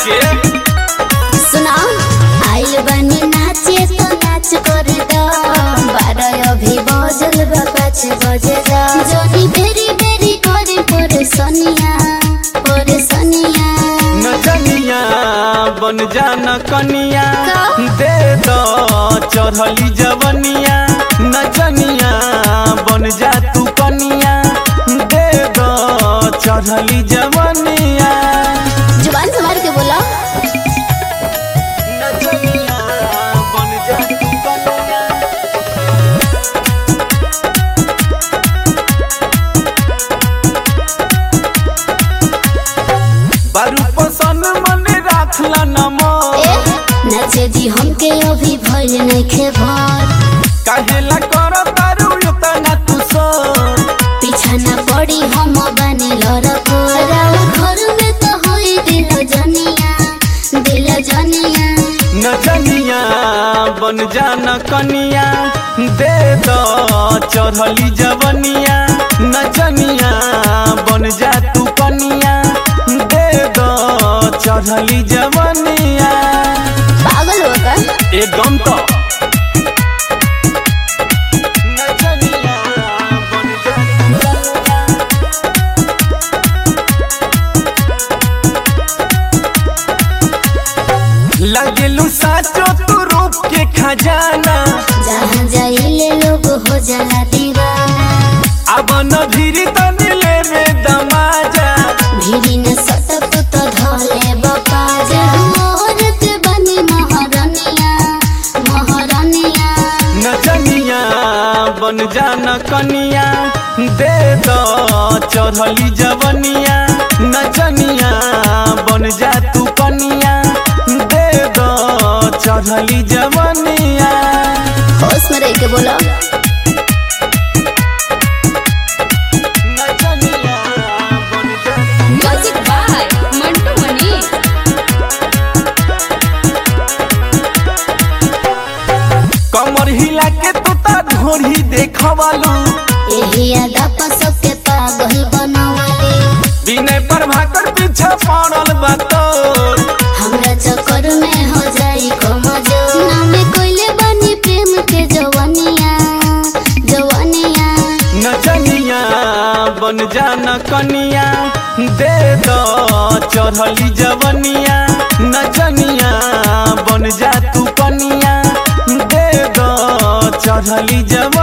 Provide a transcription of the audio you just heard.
के सुना आइल बनी नाचे तो नाच कर दो बारह अभी बजल बा पाँच बजे दा जोनी बेरी बेरी करे परेशानिया परेशानिया नचनिया बन जाना कनिया का? दे दो चढ़ली जवनिया नचनिया बन जा तू कनिया दे दो चढ़ली जवनिया जुबान संभाल के बोला नचनिया बन जा तू कनिया बारू पसंद मन राखला नमो ए नाचे दी हमके अभी भइल नइखे भर काहेला कर तारू इतना तू सोर पीछा ना पड़ी हम बने लड़को राव घर में तो होई दिल जनिया दिल जनिया नचनिया बन जाना कनिया दे दो चढ़ली जवनिया नचनिया बन जा तू कनिया दे दो चढ़ली जवनिया पागल हो का एकदम तो नचनिया बन जा तू कनिया लगेलू साचो तू रूप के खजाना जहाँ जाइले लोग हो जाला दीवाना अब न धीरे तनी लेवे दमाजा भीड़ी न सटक तो धोले बपा जा मोहरत बनी महारानिया महारानिया नचनिया बन जाना कनिया दे दो चढ़ली जवनिया नचनिया बन जा तू कनिया दे दो चढ़ली जवनिया होश में रह के बोलो नचनिया बन जा म्यूजिक बाय मंटू मनी कमर हिला के तू ता ढोरी देखवालू यही अदा पर सबके पागल बनावले विनय पर भाकर पीछे पड़ल बा तोर हमरा चक्कर में हो जाई कमजो नामे कोइले बनी प्रेम के जवानिया जवानिया नचनिया बन जाना कनिया दे दो चढ़ली जवनिया नचनिया बन जा तू कनिया दे दो चढ़ली जवनिया